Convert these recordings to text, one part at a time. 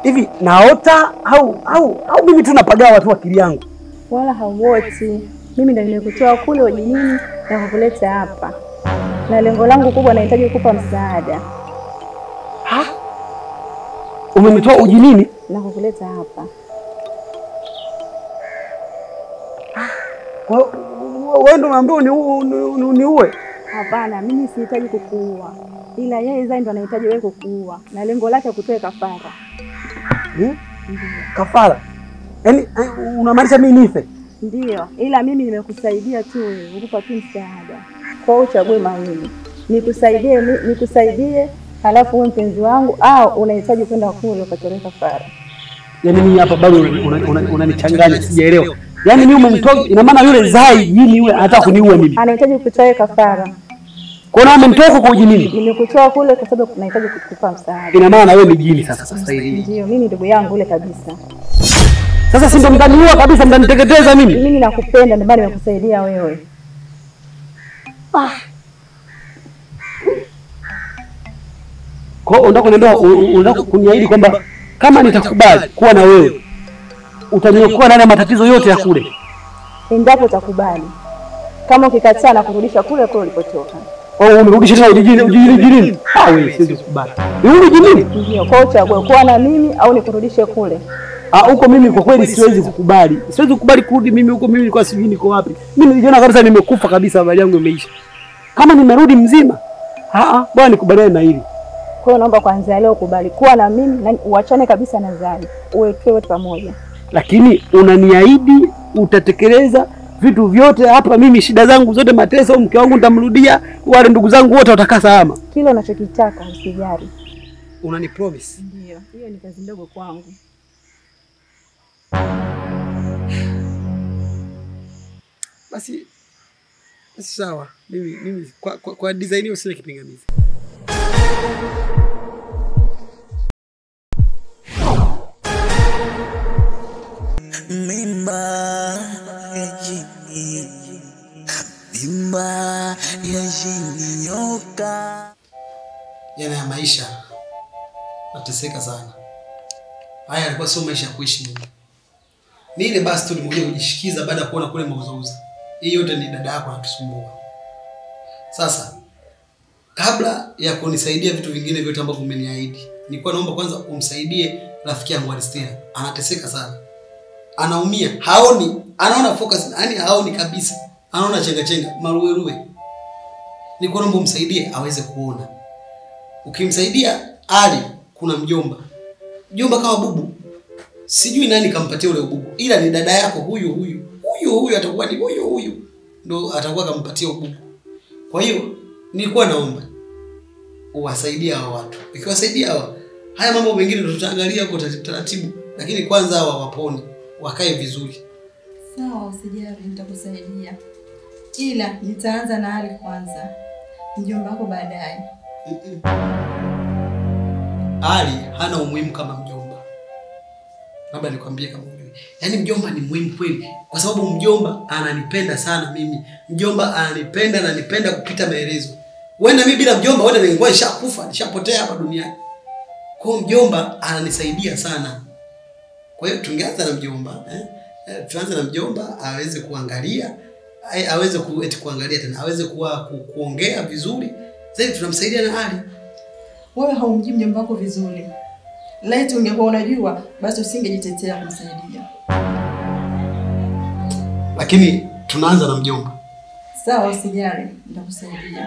hivi naota au au au mimi tu napagawa tu akili yangu? Wala hauoti. Mimi ndo nimekutoa kule ujinini na kukuleta hapa, na lengo langu kubwa, nahitaji kukupa msaada Umenitoa ujinini? na kukuleta hapa. Kwa hiyo wewe ndo unaambiwa uniue? Uniue? Hapana, mimi sihitaji kukuua, ila yeye Zai ndo anahitaji wewe kukuua, na lengo lake kutoe kafara. Hmm? Kafara? Yaani eh, unamaanisha mimi nife? Ndiyo, ila mimi nimekusaidia tu, nikupa tu msaada. Kwa hiyo uchague mawili, nikusaidie mi- nikusaidie, halafu uwe mpenzi wangu, au unahitaji kwenda kule ukatolee kafara. Yaani mimi hapa bado unanichanganya, una, una, unanichanganya, sijaelewa. Yaani mimi umenitoa, ina maana yule Zai jini yule anataka kuniua mimi. Anahitaji kutoa kafara. Kwa nini umenitoa kwa ujinini? Nimekutoa kule kwa sababu nahitaji kukupa msaada. Ina maana wewe ni jini sasa sasa hivi. Ndio, mimi ndugu yangu ule kabisa. Sasa si ndo mtaniua kabisa, mtaniteketeza mimi. Mimi nakupenda, ndio maana nimekusaidia wewe. Kwa hiyo unataka kuniambia u- u- unataka kuniahidi kwamba kama nitakubali kuwa na wewe utaniokoa ndani ya matatizo yote ya kule. Endapo utakubali, kama ukikataa na kurudisha kule kule ulipotoka. Kwa hiyo unirudishe tena ujijini ujijini jini. Ah wewe siwezi kukubali. Nirudi jini? Ndio, kwa hiyo uchague kuwa na mimi au nikurudishe kule. Ah huko mimi kwa kweli siwezi kukubali. Siwezi kukubali kurudi mimi huko mimi nilikuwa sijui niko wapi. Mimi nilijiona kabisa nimekufa kabisa habari yangu imeisha. Kama nimerudi mzima, ah ah bwana nikubaliane na hili. Kwa hiyo naomba kwanza leo ukubali kuwa na mimi na uachane kabisa na Zai, uwe tuwe wote pamoja. Lakini unaniahidi utatekeleza vitu vyote hapa, mimi shida zangu zote, mateso, mke wangu nitamrudia, wale ndugu zangu wote watakaa salama. Kile unachokitaka usijali. Unani promise? Ndio, hiyo ni kazi ndogo kwangu. Basi basi sawa, mimi mimi kwa, kwa, kwa design hiyo sina kipingamizi. Mimba ya jini, mimba ya jini nyoka. Jana ya maisha nateseka sana. Haya alikuwa sio maisha ya kuishi mimi. Ni ile basi tu nimekuja kujishikiza baada ya kuona kule mauzauza. Hii yote ni dada yako anatusumbua. Sasa kabla ya kunisaidia vitu vingine vyote ambavyo umeniahidi, nilikuwa naomba kwanza umsaidie rafiki yangu Alistina. Anateseka sana. Anaumia, haoni, anaona focus, yani haoni kabisa. Anaona chenga chenga, maruweruwe. Nilikuwa naomba umsaidie aweze kuona. Ukimsaidia Ali, kuna mjomba. Mjomba kama bubu. Sijui nani kampatia ule ububu, ila ni dada yako huyu huyu. Huyu huyu atakuwa ni huyu huyu. Ndo atakuwa kampatia ububu. Kwa hiyo nilikuwa naomba uwasaidie hawa watu. Ukiwasaidia hawa, haya mambo mengine ndo tutaangalia kwa taratibu, lakini kwanza hawa wapone, wakae vizuri. Sawa, usijali, nitakusaidia, ila nitaanza na Ali kwanza, mjomba wako baadaye. Mm-mm. Ali hana umuhimu kama mjomba. Labda nikwambie kama ujui. Yaani mjomba ni muhimu kweli kwa sababu mjomba ananipenda sana mimi. Mjomba ananipenda na ananipenda kupita maelezo. Wenda mimi bila mjomba wote ningekuwa nishakufa, nishapotea hapa duniani. Kwa hiyo mjomba ananisaidia sana. Kwa hiyo tungeanza na mjomba eh? Eh, tuanze na mjomba aweze kuangalia ai- aweze ku, eti kuangalia tena aweze kuwa ku, kuongea vizuri zaidi tunamsaidia na Ali. Wewe haumjui mjomba wako vizuri. Laiti ungekuwa unajua, basi usingejitetea kumsaidia. lakini tunaanza na mjomba. Sawa, usijali, nitakusaidia.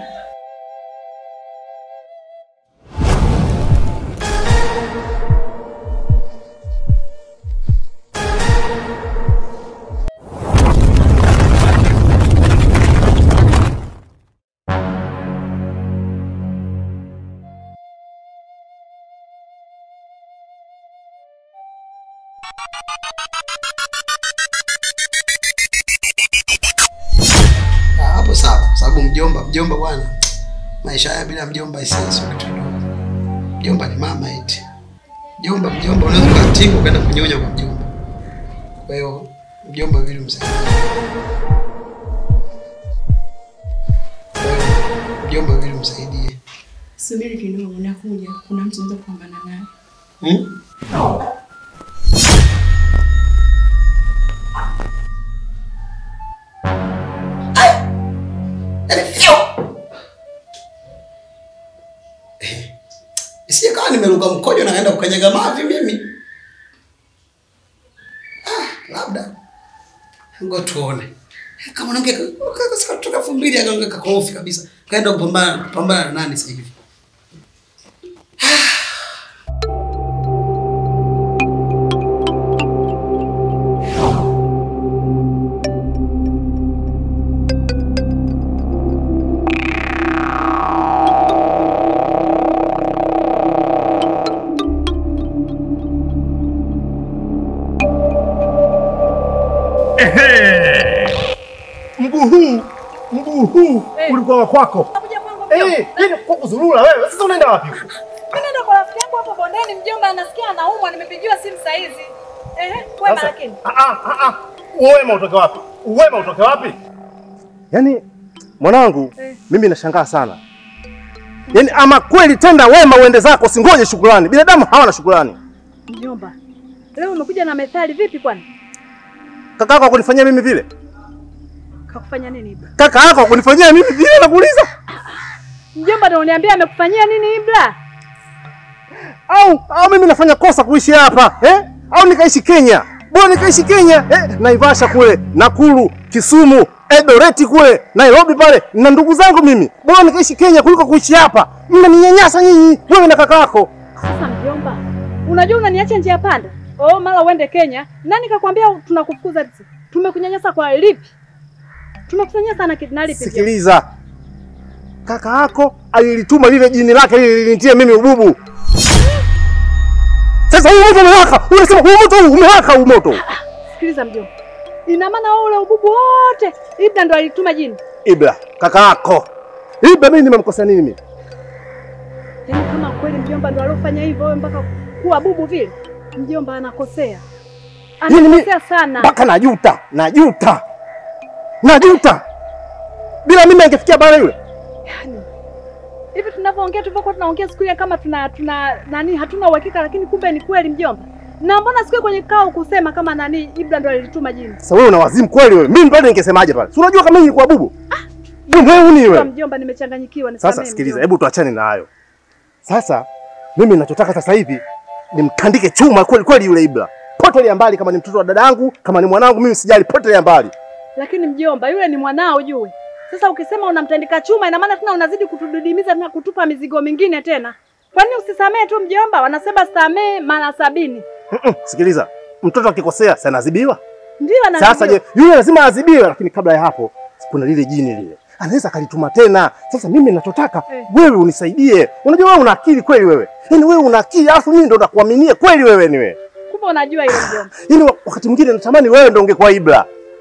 Ah, Hapo sawa, sababu mjomba, mjomba bwana, maisha haya bila mjomba isiyo sio kitu kidogo. Mjomba ni mama eti. Mjomba, mjomba unaweza ukatibu ukaenda kunyonya kwa mjomba. Kwa hiyo mjomba vile msaidie. Kwa hiyo mjomba vile msaidie. Subiri kidogo, nakuja. Kuna mtu naweza kupambana naye. Hmm? Ai! Yaani fyo! Eh, Isije kawa nimeruka mkojo na naenda kukanyaga mavi mimi. Ah, labda. Ngo tuone. Kama mwanamke kutoka elfu mbili akaongea kakofi kabisa. Kaenda kupambana kupambana na nani sasa hivi? Mguu huu mguu huu ulikuwa wa kwako. Eh, yani kwa kuzurura wewe. Sasa unaenda wapi? huko? Nenda kwa rafiki yangu hapo bondeni, mjomba anasikia anaumwa, nimepigiwa simu saa hizi. Ehe, wema Sasa, lakini. ah ah ah ah. Uwema utoke wapi? Uwema utoke wapi? Yaani mwanangu, mimi nashangaa sana. Yaani ama kweli tenda wema uende zako, singoje shukrani. Binadamu hawana shukrani. Mjomba, leo umekuja na methali vipi kwani? Kaka yako akunifanyia mimi vile? Kakufanya nini Ibra? Kaka yako akunifanyia mimi vile nakuuliza? Mjomba ndio uniambia amekufanyia nini Ibra? Au au mimi nafanya kosa kuishi hapa eh? Au nikaishi Kenya? Bora nikaishi Kenya eh? Naivasha kule, Nakuru, Kisumu, Eldoret kule, Nairobi pale na ndugu zangu mimi. Bora nikaishi Kenya kuliko kuishi hapa. Mnaninyanyasa nyinyi, wewe na kaka yako. Sasa mjomba, unajua unaniacha njia panda. Oh, mara uende Kenya. Nani kakwambia tunakufukuza sisi? Tumekunyanyasa kwa lipi? Tumekunyanyasa na kidnali lipi? mjomba? Sikiliza, kaka yako alilituma lile jini lake lile linitie mimi ububu. Sasa huu moto umewaka, unasema huu moto huu umewaka, huu moto. Sikiliza mjomba. Ina maana wewe ule ububu wote Ibra ndo alituma jini. Ibra, kaka yako. Ibra mimi nimemkosa nini mimi? Yaani kama kweli mjomba ndo aliofanya hivyo wewe mpaka kuwa bubu vile, mjomba anakosea, Yaani mi- anakosea sana. mpaka najuta, najuta, najuta. Bila mimi angefikia bara yule. Yaani hivi tunavyoongea, tulivyokuwa tunaongea siku ile kama tuna tuna nani, hatuna uhakika, lakini kumbe ni kweli mjomba. Na mbona siku ile kwenye kikao kusema kama nani Ibra ndo alituma jini? Sasa wewe una wazimu kweli wewe? Mimi pale ningesemaje pale? Si unajua kama mimi nilikuwa bubu? Wewe ni Kwa wewe. mjomba, nimechanganyikiwa. Sasa nisamehe sikiliza, mjomba. hebu tuachane na hayo. Sasa mimi ninachotaka sasa hivi nimtandike chuma kweli kweli yule Ibra. Potelea mbali kama ni mtoto wa dadangu, kama ni mwanangu mimi sijali, potelea mbali. Lakini mjomba, yule ni mwanao jue. Sasa ukisema unamtandika chuma, ina maana tena unazidi kutudidimiza na kutupa mizigo mingine tena. Kwani usisamee tu mjomba? Wanasema samee mara sabini. Mm-mm, Sikiliza, mtoto akikosea sana adhibiwa. Ndio na Sasa je, yule lazima adhibiwe, lakini kabla ya hapo kuna lile jini lile anaweza akalituma tena. Sasa mimi ninachotaka Eh. wewe unisaidie. Unajua wewe una akili kweli wewe, yaani wewe una akili, alafu mimi ndo nakuaminia kweli wewe ni wewe. kumbe unajua hilo mjomba. Yaani wa- wakati mwingine natamani wewe ndo ungekuwa Ibra.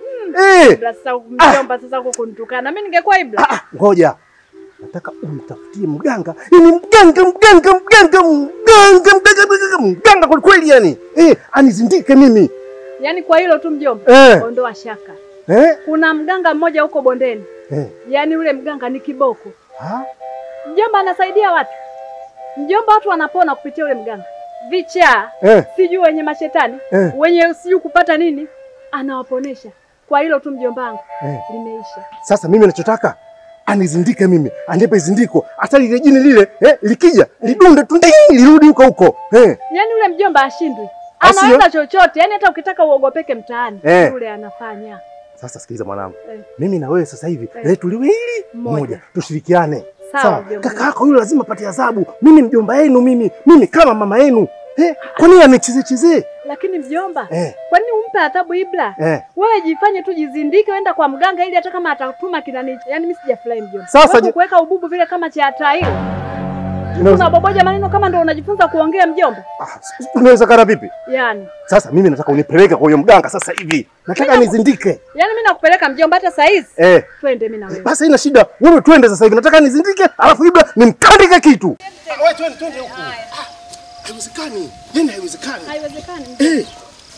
Eh, Ibra sasa mjomba sasa huko kunitukana. Mimi ningekuwa Ibra. ah, ngoja nataka umtafutie mganga, yaani mganga mganga mganga mganga mganga mganga mganga kweli kweli, yani eh, anizindike mimi Yaani kwa hilo tu mjomba. eh, Ondoa shaka. eh, Kuna mganga mmoja huko bondeni. eh. Yaani yule mganga ni kiboko. Ha? Mjomba anasaidia watu. Mjomba watu wanapona kupitia yule mganga. Vichaa, Eh. sijui wenye mashetani, Eh. wenye sijui kupata nini, anawaponesha. Kwa hilo tu mjomba wangu Eh. limeisha. Sasa mimi nachotaka anizindike mimi, anipe zindiko, hata lile jini lile eh, likija lidunde tu ndii, lirudi huko huko eh. Yaani yule mjomba ashindwi. Asio? Anaweza chochote. Yaani hata ukitaka uogopeke mtaani, Eh. yule anafanya. Sasa sikiliza mwanangu, Eh. mimi na wewe sasa hivi Eh. letu liwe hili Moja. moja, tushirikiane Sawa, mjomba. Kaka yako yule lazima apate adhabu, mimi mjomba yenu, mimi mimi kama mama yenu eh, kwa nini anicheze cheze Lakini mjomba, eh, kwa nini umpe adhabu Ibra? eh. Wewe jifanye tu jizindike, wenda kwa mganga ili hata kama atatuma kinani. Yaani mimi sijafurahi mjomba. Sasa Wewe je- kuweka ububu vile kama cha tairi. Inaweza- Unaboboja maneno kama ndo unajifunza kuongea mjomba. ah, inawezekana vipi? Yaani, Sasa mimi nataka unipeleke kwa huyo mganga sasa hivi, nataka Mimi- nizindike yaani mimi nakupeleka mjomba hata saa hizi. eh. Twende mimi na wewe. Basi haina shida, wewe twende sasa hivi, nataka nizindike, alafu Ibra nimtandike kitu. Wewe twende, twende huko. Haiwezekani, yani haiwezekani. Haiwezekani. Eh,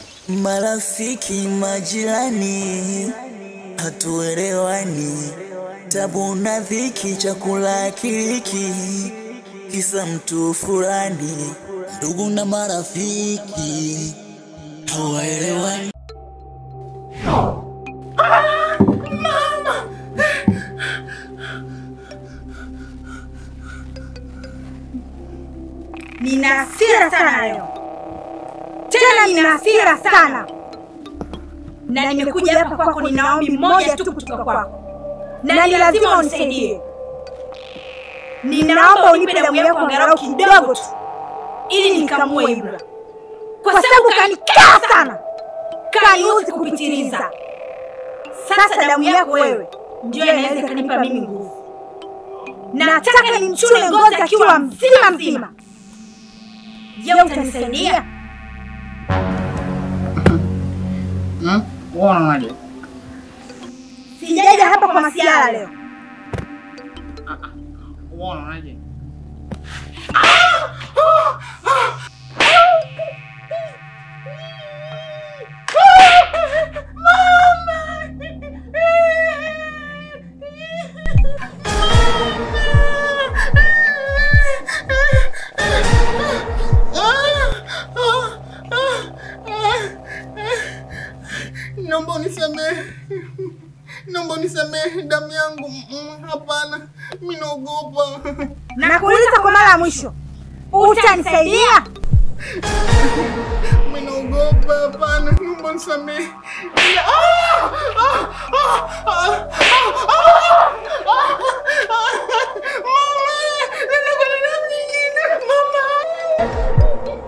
Marafiki, majirani, hatuelewani, tabu na dhiki, chakula kiriki, kisa mtu fulani ndugu na marafiki hawaelewani. Nina hasira sana leo, tena nina hasira sana, na nimekuja hapa kwako, nina ombi moja tu kutoka kwako, na ni lazima unisaidie. Ninaomba unipe damu yako angalau kidogo tu, ili nikamue Ibra, kwa sababu kanikaa sana, kaniuzi kupitiliza. Sasa damu yako wewe ndio inaweza ikanipa mimi nguvu. Nataka nimchune ngozi akiwa mzima mzima. Je, utanisaidia? Unaonaje? Sijaja hapa kwa masiara leo. Unaonaje? Naomba unisamehe, naomba unisamehe damu yangu. Mm, Hapana, mimi naogopa. Nakuuliza kwa mara ya mwisho, utanisaidia? Mimi naogopa. Hapana, naomba unisamehe. Ila- Ah! Ah! Ah! Ah! Ah! Ah! Ah! Mama, ninakuwa na damu nyingine. Mama.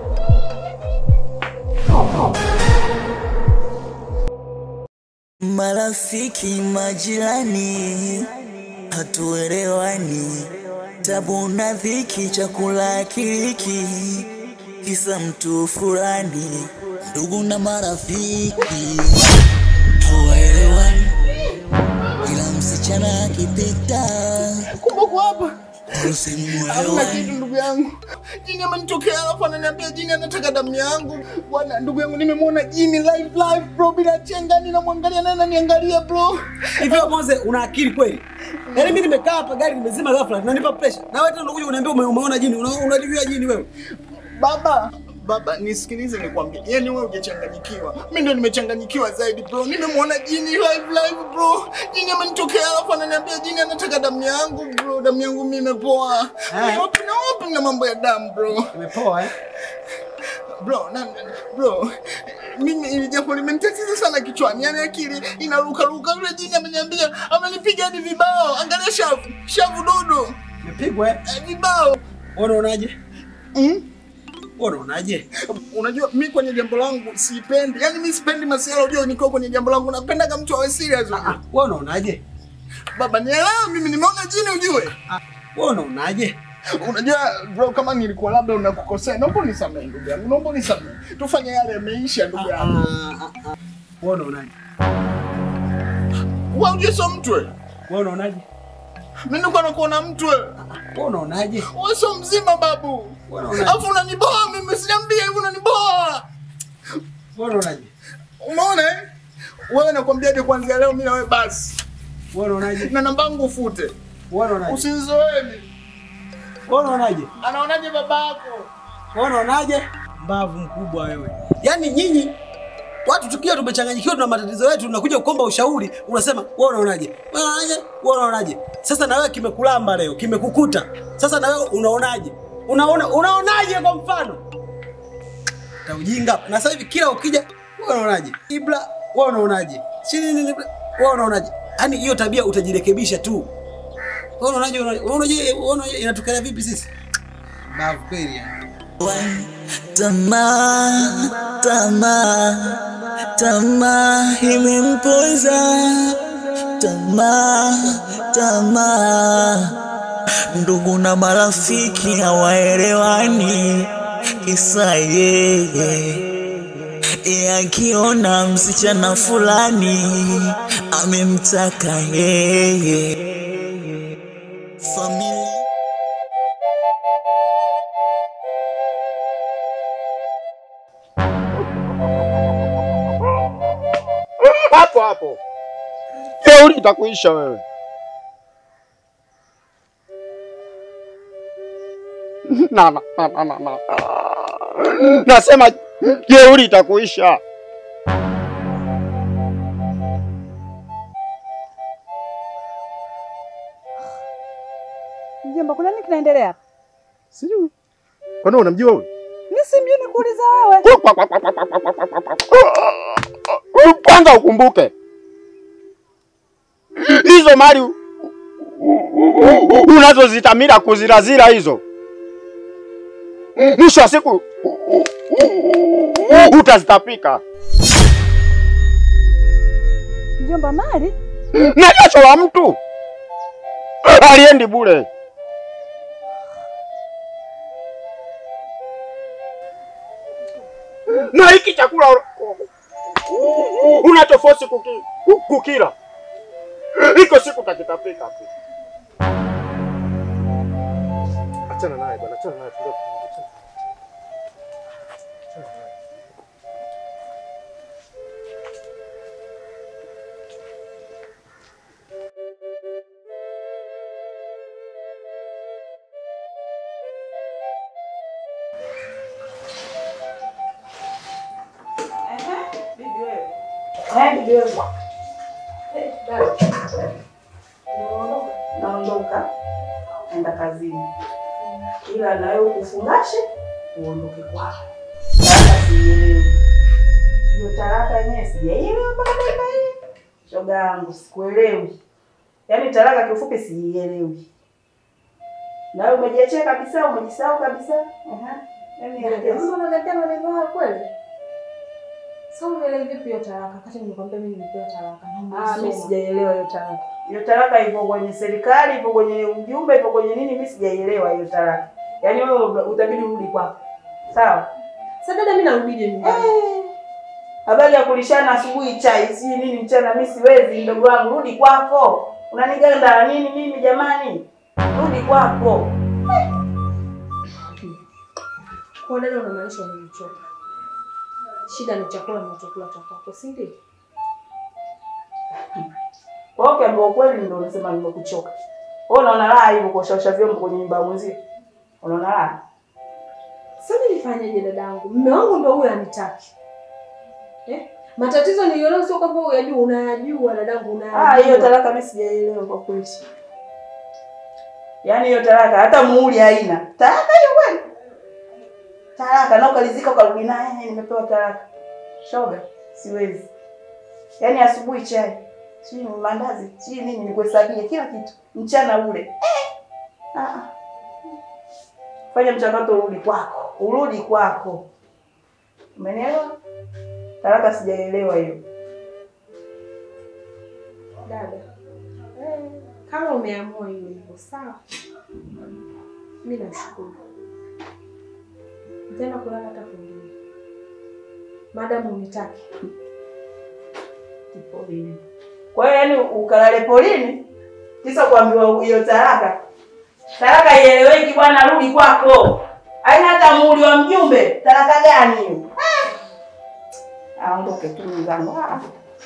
Marafiki, majirani, hatuelewani, tabu na dhiki, chakula kiriki, kisa mtu fulani, ndugu na marafiki hawaelewani, ila msichana akipita Kumbe uko hapa. Hamna usimuelewa. kitu ndugu yangu. Jini amenitokea alafu ananiambia jini anataka damu yangu. Bwana ndugu yangu nimemwona jini live live bro bila chenga ninamwangalia naye ananiangalia bro. Hivyo Moze, una akili kweli? Yaani mimi nimekaa hapa gari limezima ghafla, unanipa pressure. Na wewe tena unakuja uniambia ume- umeona jini, una- unajua jini wewe. Baba, baba nisikilize nikwambie. Yaani wewe hujachanganyikiwa. Mimi ndo nimechanganyikiwa zaidi bro. Nimemwona jini live live bro. Jini amenitokea alafu ananiambia jini anataka damu yangu bro. Damu yangu mimi imepoa. Eh. Ni wapi na wapi na mambo ya damu bro. Imepoa eh? Bro, na, bro, mimi ili jambo limenitatiza sana kichwani, yaani akili inaruka ruka. Yule jini ameniambia, amenipiga hadi vibao. Angalia shavu, shavu dodo, Imepigwa eh? eh, vibao. Wewe unaonaje? Mm? Wewe unaonaje? Unajua mi kwenye jambo langu sipendi, yaani mi sipendi masiala. Unajua nikiwa kwenye jambo langu napendaga mtu awe serious. Ah, wewe unaonaje? Baba nielewe, mimi nimeona jini ujue. Ah, wewe unaonaje? Unajua bro, kama nilikuwa labda unakukosea, naomba unisamehe ndugu yangu, naomba unisamehe, tufanye yale yameisha ndugu Ah, yangu. ah, ah. Wewe unaonaje? Wewe ujue sio mtu wewe. Wewe unaonaje? Mimi nilikuwa nakuona mtu wewe. Wewe unaonaje? Wewe sio mzima babu. Wewe unaonaje? Alafu unaniboa mimi siniambia hivi unaniboa. Wewe unaonaje? Umeona eh? Wewe nakwambia je kuanzia leo mimi na wewe basi. Wewe unaonaje? Na namba yangu ufute. Wewe unaonaje? Usinizoeni. Wewe unaonaje? Anaonaje babako? Wewe unaonaje? Mbavu mkubwa wewe. Yaani nyinyi watu tukiwa tumechanganyikiwa tuna matatizo yetu tunakuja kukomba ushauri unasema wewe unaonaje? Wewe unaonaje? Wewe unaonaje? Sasa na wewe kimekulamba leo, kimekukuta. Sasa na wewe unaonaje? Unaona unaonaje kwa mfano? Ta ujinga. Na sasa hivi kila ukija wewe unaonaje? Ibra wewe unaonaje? Chini nini wewe unaonaje? Yaani hiyo tabia utajirekebisha tu. Wewe unaonaje? Wewe unaonaje? Wewe unaonaje? Inatokea vipi sisi? Mbavu kweli yani. Tamaa, tamaa, tamaa imempoza. Tamaa, tamaa, ndugu na marafiki hawaelewani, kisa yeye yeye akiona msichana fulani amemtaka yeye. Familia hapo hapo, jeuri itakuisha wewe. na, na, na, na, na, na. Nasema jeuri itakuisha. Mjomba, kuna nini kinaendelea hapa? Sijui. Kwani unamjua huyu? Mimi simjui, nikuuliza wewe. Kwanza ukumbuke hizo mali u- u- unazozitamira kuzirazira hizo, mwisho wa siku utazitapika Mjomba, mali na jasho la mtu aliendi bure. Na hiki chakula unachofosi kuki, kukila iko siku takitapika tu. Achana naye bwana, achana naye. tulia, achana. Achana naye. Naondoka naenda kazini, ila nawe ukufungashe uondoke kwako. Talaka siielewi hiyo talaka yenyewe, sijaielewa mpaka dakika hii. Shoga yangu sikuelewi, yaani talaka kiufupi siielewi. Nawe umejiachia kabisa, umejisahau kabisa. Aha. Yaani elekeza. unaletea maneno hayo kweli? Sasa umeelewa vipi hiyo talaka? Kati nimekwambia mimi nimepewa talaka. Ah, mimi sijaelewa hiyo talaka. Hiyo talaka ipo kwenye serikali, ipo kwenye ujumbe, ipo kwenye nini? Mimi sijaelewa hiyo talaka. Yaani wewe utabidi urudi kwako. Sawa? Sasa dada, mimi narudije nyumbani? Habari ya kulishana asubuhi chai, si nini mchana, mimi siwezi mdogo wangu, rudi kwako. Unaniganda nini mimi jamani? Rudi kwako. Kwa dada, unamaanisha umenichoka? Shida ni chakula ninachokula cha kwako, si ndio? Kwa hiyo ukiambiwa ukweli ndio unasema nimekuchoka. Wewe unaona raha hivyo kuoshaosha vyombo kwenye nyumba ya mwenzio? Unaona raha? Sasa mimi nifanyeje dadangu? Mume wangu ndio huyo anitaki. Eh? Matatizo niliona sio kwamba uyajua, unayajua dadangu, unayajua. Ah, hiyo talaka mimi sijaelewa kwa kweli. Yaani hiyo talaka hata muhuri haina. Talaka hiyo kweli? Talaka na ukalizika ukarudi naye nimepewa talaka. Shoga, siwezi. Yaani asubuhi chai, sijui ni mandazi, sijui nini nikuhesabie kila kitu. Mchana ule. Eh. Ah. ah. Fanya mchakato urudi kwako. Urudi kwako. Umenielewa? Talaka sijaelewa hiyo. Dada, eh, kama umeamua hiyo hivyo sawa, mi nashukuru. Nitaenda kulala hata kwingine, madamu unitaki. Polini. Kwa hiyo yani ukalale polini kisa kuambiwa hiyo talaka. Talaka ieleweki bwana, rudi kwako. Haina hata muhuri wa mjumbe. Talaka gani hiyo? Ah! Aondoke tu mzangu. Ah.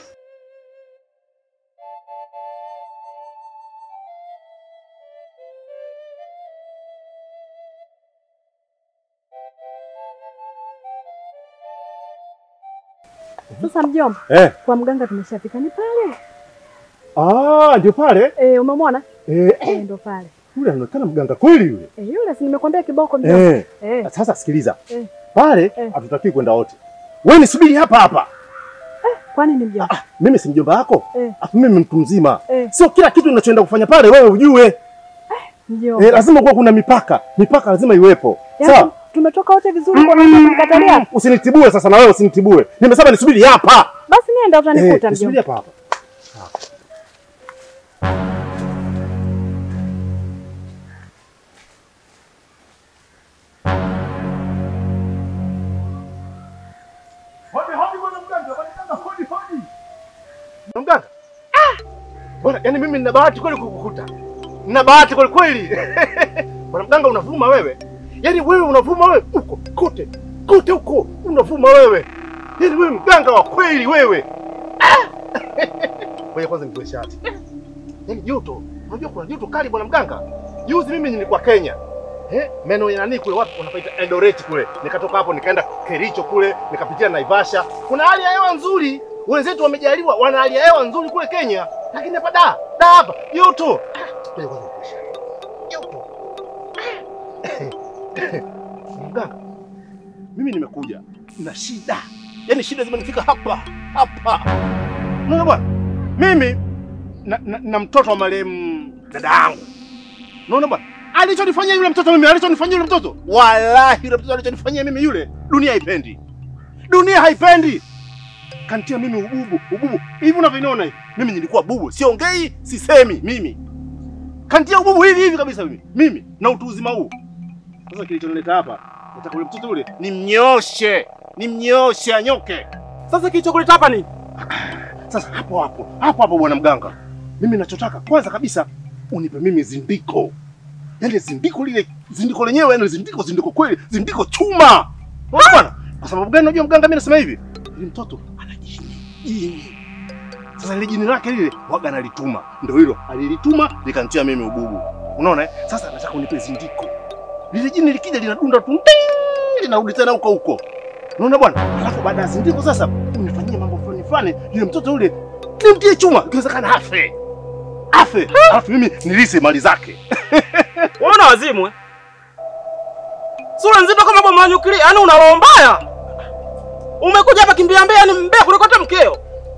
Sasa mjomba, Eh. kwa mganga tumeshafika, ni pale. Ah, ndio pale. Eh, umemwona? Eh, Eh, ndo pale. yule anaonekana mganga kweli yule. Eh, yule si nimekwambia kiboko mjomba. Eh. Eh. Sasa sikiliza. Eh. Pale Eh. hatutakiwi kwenda wote. Wewe nisubiri hapa hapa. Kwani ni mjomba? Mimi si mjomba wako. Eh. Afu mimi mtu mzima. Eh. Sio kila kitu unachoenda kufanya pale wewe ujue. Mjomba. Eh, lazima kuwa kuna mipaka. Mipaka lazima iwepo. Yaani, Sawa? Tumetoka wote vizuri kwa nini kunikatalia? Usinitibue sasa na wewe usinitibue. Nimesema nisubiri hapa. Basi nenda utanikuta Eh, nisubiri mjomba. hapa hapa. Hodi hodi bwana mganga, bwana mganga hodi hodi. Bwana mganga. Ah! Bwana, yani mimi nina bahati kweli kukukuta. Nina bahati kweli kweli. Bwana mganga unavuma wewe. Yaani wewe unavuma wewe uko kote. Kote huko unavuma wewe. Yaani wewe mganga wa kweli wewe. Ah! Ngoja kwanza nitoe shati. Yaani joto, unajua kuna joto kali bwana mganga. Juzi mimi nilikuwa Kenya. eh, meno ya nani kule, wapi unapaita Eldoret kule. Nikatoka hapo nikaenda Kericho kule, nikapitia Naivasha. Kuna hali ya hewa nzuri, wenzetu wamejaliwa, wana hali ya hewa nzuri kule Kenya, lakini hapa da da hapa joto. Ah, ngoja kwanza nikuishe. Joto. Mganga, mimi nimekuja na shida, yaani shida zimenifika hapa hapa. Unaona bwana, mimi na, na, na mtoto wa marehemu dada yangu. Unaona bwana, alichonifanyia yule mtoto mimi, alichonifanyia yule mtoto, wallahi yule mtoto alichonifanyia mimi yule, dunia haipendi, dunia haipendi. Kantia mimi ububu ububu hivi unavyoniona hivi, mimi nilikuwa bubu, siongei sisemi mimi, kantia ububu hivi hivi kabisa mimi, mimi na utu uzima huu. Sasa kilichonileta hapa, nataka yule mtoto yule nimnyoshe, nimnyoshe anyoke. Sasa kilichokuleta hapa nini? Sasa hapo hapo hapo hapo, bwana mganga, mimi nachotaka kwanza kabisa unipe mimi zindiko, yaani zindiko lile, zindiko lenyewe, yaani zindiko, zindiko kweli, zindiko chuma. Unaona bwana, kwa sababu gani? Unajua mganga, mimi nasema hivi, ili mtoto ana jini, jini. Sasa ile jini lake lile waga nalituma, ndio hilo alilituma likantia mimi ububu. Unaona eh? Sasa nataka unipe zindiko, lile jini likija linadunda tu ting, linarudi tena huko huko. Unaona bwana, alafu baada ya zindiko sasa unifanyie mambo fulani fulani, yule mtoto yule nimtie chuma, ikiwezekana afe afe, alafu mimi nilise mali zake. Unaona wazimu eh? Sura nzito kama bomu la nyuklia, yaani una roho mbaya. Umekuja hapa kimbia mbea, yani mbea kuliko hata mkeo.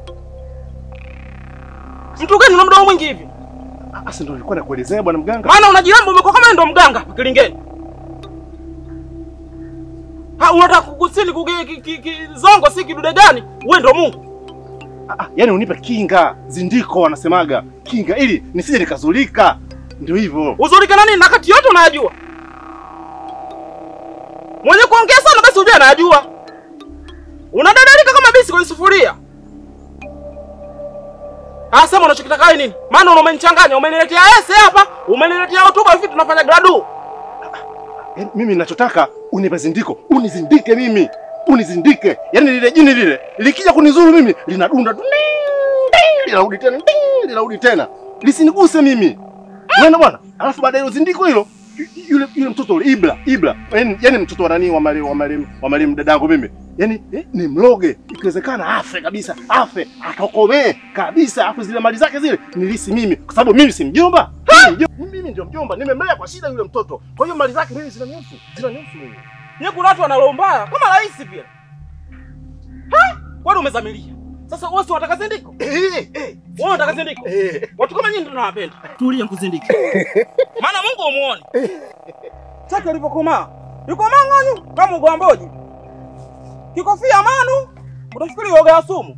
Mtu gani una mdomo mwingi hivi? Sasa ndio nilikuwa nakuelezea bwana mganga. Maana unajiramba umekuwa kama ndo mganga hapa Kilingeni. Ha, unataka kukusini kuge ki- ki- ki- zongo si kidude gani? Wewe ndo Mungu. Ah, yaani unipe kinga, zindiko wanasemaga kinga, ili nisije nikazulika. Ndio hivyo. Uzulike na nini na kati yote unayajua? Mwenye kuongea sana basi ujue anayajua. Unadadalika kama bisi kwenye sufuria. Ah, sema unachokitaka wewe nini? Maana umenichanganya, umeniletea ese hapa, umeniletea hotuba hivi tunafanya gradu. Yaani mimi ninachotaka unipe zindiko, unizindike mimi, unizindike. Yaani lile jini lile likija kunizuru mimi linadunda tu, ding, ding, linarudi tena, ding, linarudi tena, lisiniguse mimi. Unaona bwana? Alafu baada ya hilo zindiko hilo yu- yule yule mtoto yule Ibra, Ibra, yaani yaani mtoto wa nani wa marehemu wa marehemu wa marehemu dadangu mimi. Yaani eh, ni mloge, ikiwezekana afe kabisa, afe, atokomee kabisa, afu zile mali zake zile nilisi mimi, kwa sababu mimi si mjomba. Mimi mjomba- Mimi ndio mjomba, nimemlea kwa shida yule mtoto. Kwa hiyo mali zake mimi zinanihusu, zinanihusu mimi. Nye kuna watu wana roho mbaya kama rais vile. Ha? Wewe umezamilia. Sasa wewe si unataka zindiko? Eh, eh. Wewe unataka zindiko? Eh. Watu kama nyinyi ndio nawapenda. Tulie mkuzindiki. Maana Mungu umuone. Chake alivyokomaa. Yuko mang'anyu kama ugwamboji. Kikofia manu utafikiri yoga ya sumu.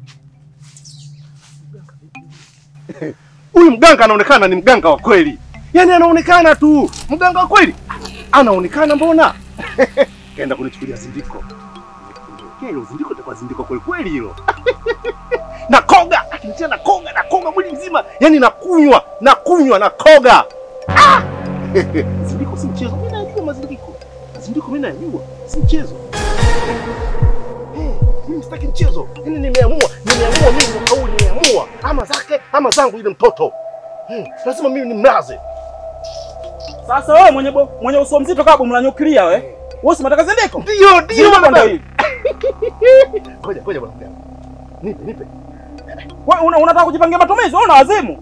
Huyu mganga anaonekana ni mganga wa kweli, yaani anaonekana tu mganga wa kweli, anaonekana mbona kaenda kunichukulia zindiko. Nikiondokea hilo zindiko litakuwa zindiko kweli kweli hilo na koga, akinitia na koga na koga mwili mzima, yaani nakunywa nakunywa na koga ah! zindiko si mchezo, mimi najua mazindiko, zindiko mimi najua si mchezo. Eh, mimi sitaki mchezo. Yaani nimeamua, nimeamua mimi mwaka huu nimeamua ama zake ama zangu yule mtoto. Hmm, lazima mimi nimlaze. Sasa wewe mwenye bo, mwenye uso mzito kama bomu la nyuklia wewe. Wewe si unataka zindiko? Ndio, ndio Zindiko baba. ndio hili. Ngoja, ngoja bwana mganga. Nipe, nipe. Wewe una, unataka kujipangia matumizi? Wewe una wazimu.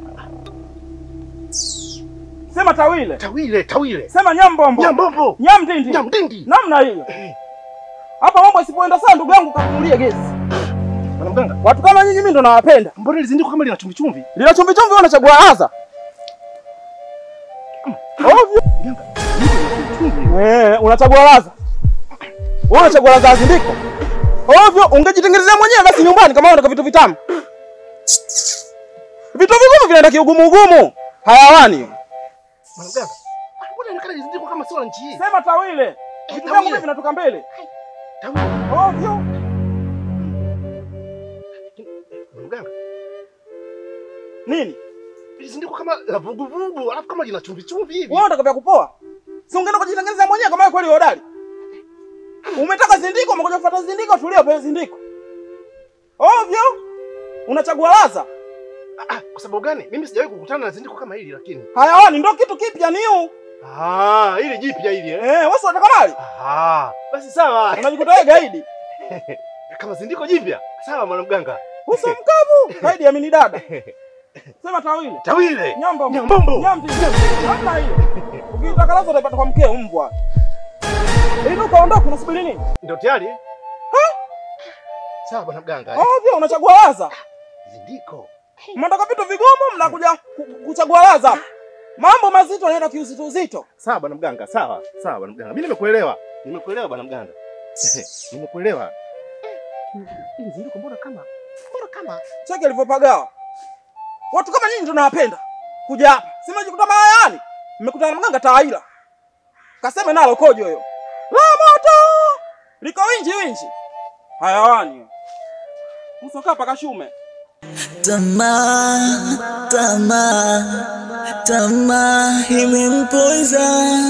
Sema tawile. Tawile, tawile. Sema nyambombo. Nyambombo. Nyamdindi. Nyamdindi. Namna hiyo. Hapa mambo isipoenda sana ndugu yangu kakunulie gesi. Bwana mganga, Watu kama nyinyi mimi ndo nawapenda. mbona ile zindiko kama lina chumvi chumvi? Lina chumvi chumvi wewe unachagua aza. Ovyo. Mganga, zindiko lina chumvi chumvi. Eh, unachagua laza. Wewe unachagua laza ya zindiko. Ovyo, ungejitengenezea mwenyewe basi nyumbani kama unataka vitu vitamu. Vitu vigumu vinaenda kiugumu ugumu. Hayawani. Bwana mganga. ah, Mbona inaonekana ile zindiko kama sio la nchi hii? Sema tawile. Vitu vyangu tawile. mimi vinatoka mbele. Tawile. Ovyo. Bwana mganga, Nini? ile zindiko kama la vuguvugu, alafu kama lina chumvi chumvi hivi. Wewe unataka vya kupoa? Si ungeenda kujitengenezea mwenyewe kama wewe kweli hodari. Umetaka zindiko, umekuja kufuata zindiko, tulia upewe zindiko. Ovyo. Unachagua laza. Ah, ah, kwa sababu gani? Mimi sijawahi kukutana na zindiko kama hili lakini. Hayawani ndio kitu kipya niu. Ah, ili jipya hili eh. Eh, wewe si unataka mali? Ah, basi sawa. Unajikuta wewe gaidi. Kama zindiko jipya. Sawa mwana mganga. Uso mkavu. Gaidi ya mini dada. Sema tawile. Tawile. Nyambo. Nyambombo. Nyambi. Hamna hiyo. Ukitaka lazo utaipata kwa mkeo mbwa. Ili ukaondoka unasubiri nini? Ndio tayari? Sawa bwana mganga. eh. Oh, vyo unachagua laza. Zindiko. Mnataka vitu vigumu mnakuja ku- kuchagua laza. Mambo mazito yanaenda kiuzito uzito. Sawa bwana mganga, sawa. Sawa bwana mganga. Mimi nimekuelewa. Nimekuelewa bwana mganga. Nimekuelewa. Hivi zindiko mbona kama mbona kama Cheki alivyopagawa. Watu kama nyinyi tunawapenda. Kuja hapa. Sema jikuta mayani. Mmekutana na mganga tawaila. Kaseme nalo kojo hiyo. La moto! Liko winji winji. Hayawani. Usokaa paka shume. Tamaa, tamaa, tamaa imempoza.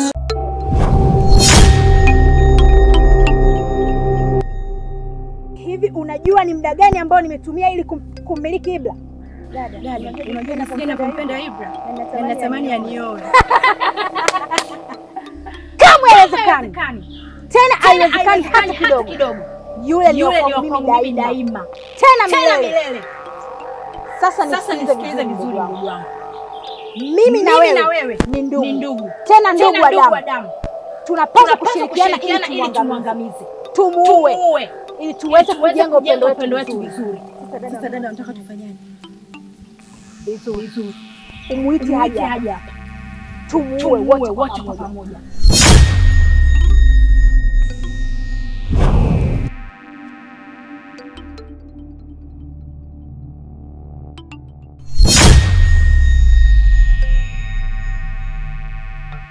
Hivi unajua ni muda gani ambao nimetumia ili kum, kummiliki Ibra? Dada, dada, unajua nasikia napompenda Ibra na natamani anioe. Kamwe haiwezekani. Tena haiwezekani hata kidogo. Yule ni Yule wa ni wa kwangu kwangu mimi mimi daima. daima. Tena Tena milele. milele. Sasa Sasa nisikilize nisikilize vizuri vizuri ndugu ndugu wangu. wangu. Mimi na Mimi na wewe wewe ni ndugu. ni ndugu. Tena ndugu Tena wa ndugu wa damu. damu. Tunapaswa Tunapaswa kushirikiana ili kushirikiana ili tumwangamize. tumwangamize. Tumuue Tumuue. ili tuweze kujenga upendo upendo wetu wetu vizuri. vizuri. Sasa dada, unataka tufanyaje? Vizuri. Umuite Umuite haja. haja hapa. Tumuue Tumuue wote kwa wote kwa pamoja. pamoja.